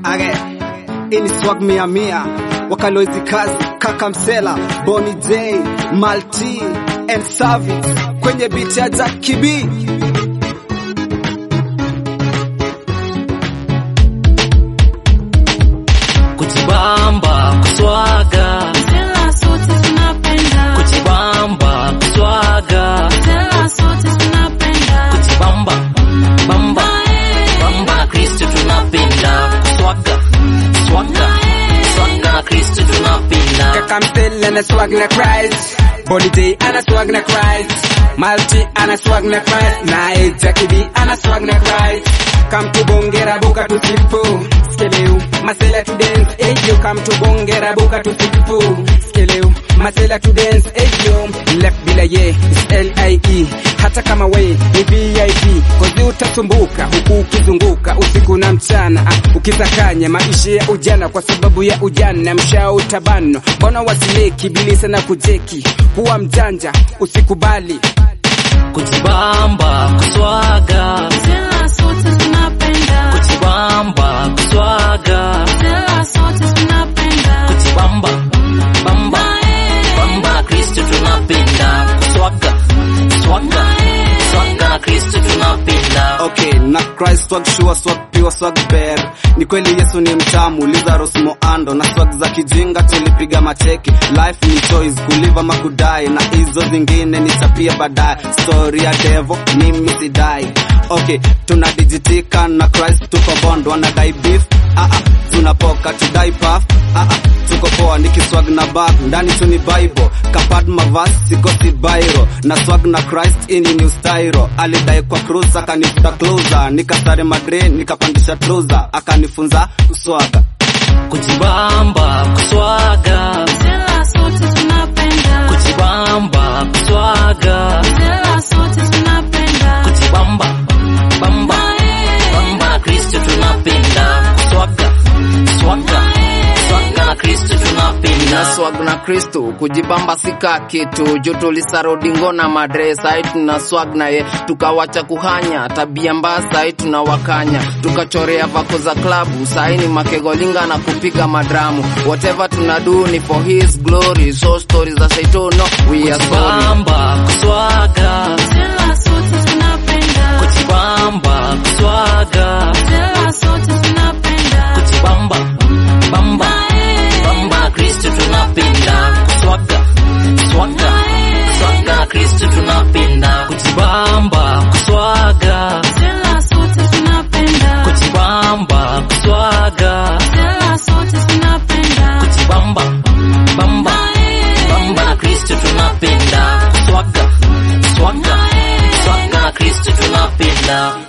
Age, ini swag mia mia wakaloizi kazi kaka msela Boni J Malti and Service kwenye beat ya Jack Kibi kujibamba kuswaga Tela sote tunapenda. kujibamba kuswaga Tela sote tunapenda. kujibamba bamba bamba na kristo tunapenda kuswaga swaga swaga na kristo tunapenda kaka msela na swag na Christ Boni J ana swag na Christ Malti ana swag na Christ naye Jack Kibi ana swag na Christ Come to bongera buka tusifu Skeleu masela to dance Eyo come to bongera buka tusifu Skeleu masela to dance Eyo left bila ye is L-I-E Hata kama we ni VIP Kozi utasumbuka huku ukizunguka usiku na mchana ah, Ukisakanya maisha ya ujana kwa sababu ya ujana Mshao utabano Mbona wasileki bilisa na kujeki Kuwa mjanja usikubali kujibamba kuswaga Tela sote tunapenda. kujibamba kuswaga Tela sote tunapenda. kujibamba bamba bamba na kristo tunapenda kuswaga swaga swaga na kristo tunapenda Okay, na Christ swag sure swag pure swag bear. Ni kweli Yesu ni mtamu, Lazarus Moando na swag za kijinga tulipiga mateke. Life ni choice, kuliva makudai na hizo zingine nitapia baadaye. Story ya devil mimi sidai. Okay, tunadijitika na Christ tuko bond, wanadai beef. Ah ah, tunapoka tudai puff. Ah ah, tuko poa nikiswag na bag ndani tu ni bible kapad mavas sikosi bairo na swag na christ ini new styro alidai kwa cruise akanifuta closer nikasare madre nikapandisha trouser akanifunza uswaga kujibamba kuswaga Tela sote tunapenda. kujibamba kuswaga Tela sote tunapenda. kujibamba bamba bamba na kristo tunapenda swaga swaga swaga na kristo tunapenda swag na kristo kujibamba sika kitu juu tulisarodi na madre sai tuna swag na ye tukawacha kuhanya tabia mbaya sai tunawakanya tukachorea vako za klabu sai ni makegolinga na kupiga madramu whatever tunadu ni for his glory so stories za saitono we are sorry kujibamba kuswaga Tela sote tunapenda. kujibamba kuswaga Tela sote tunapenda. kujibamba bamba bamba na kristo tunapenda swaga swaga swaga na kristo tunapenda kujibamba kuswaga Tela sote tunapenda. kujibamba kuswaga Tela sote tunapenda. kujibamba bamba bamba na kristo tunapenda swaga swaga swaga na kristo tunapenda